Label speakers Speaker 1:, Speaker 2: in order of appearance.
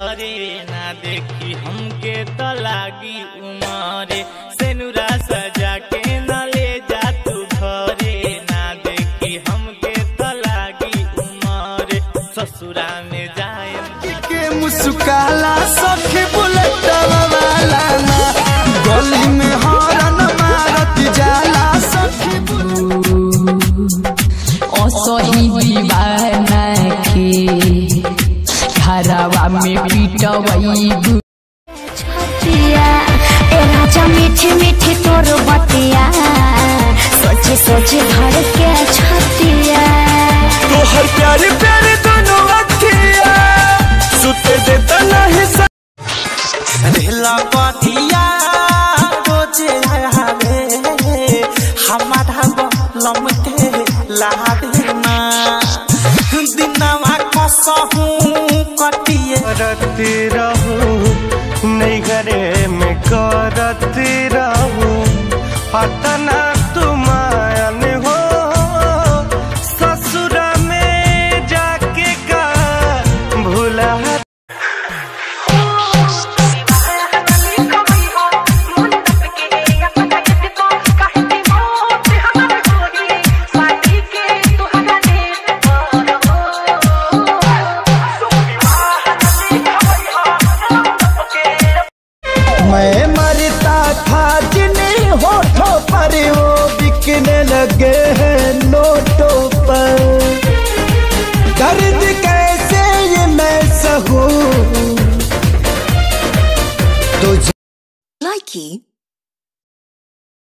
Speaker 1: अरे ना देखी हमके तो लागी उमरे सेनुरा सजा के न ले जा तू घरे ना देखी हमके तो लागी उमरे ससुरा में जाए
Speaker 2: के मुस्काला सखी बुलेट वाला ना गली में हॉर्न मारत जाला सखी
Speaker 3: असही दीवाना के घरवा में पिटवई
Speaker 4: छतिया ए राजा मीठी मीठी तोर बतिया सोचे सोचे घर के छतिया
Speaker 2: तोहर प्यारे प्यारे दोनों अखिया सुते देता नहीं सा रहला पतिया रोजे आवे हमारा बलम के लावे ना दिनवा कसहू कटिए
Speaker 5: करती रहूं नहीं घरे में करती रहूं अतना तुमायन हो ससुर में जाके का भूला
Speaker 2: मैं मरता था जिन्हें होठों पर वो बिकने लगे हैं नोटों पर दर्द कैसे ये मैं सहूं
Speaker 6: Likey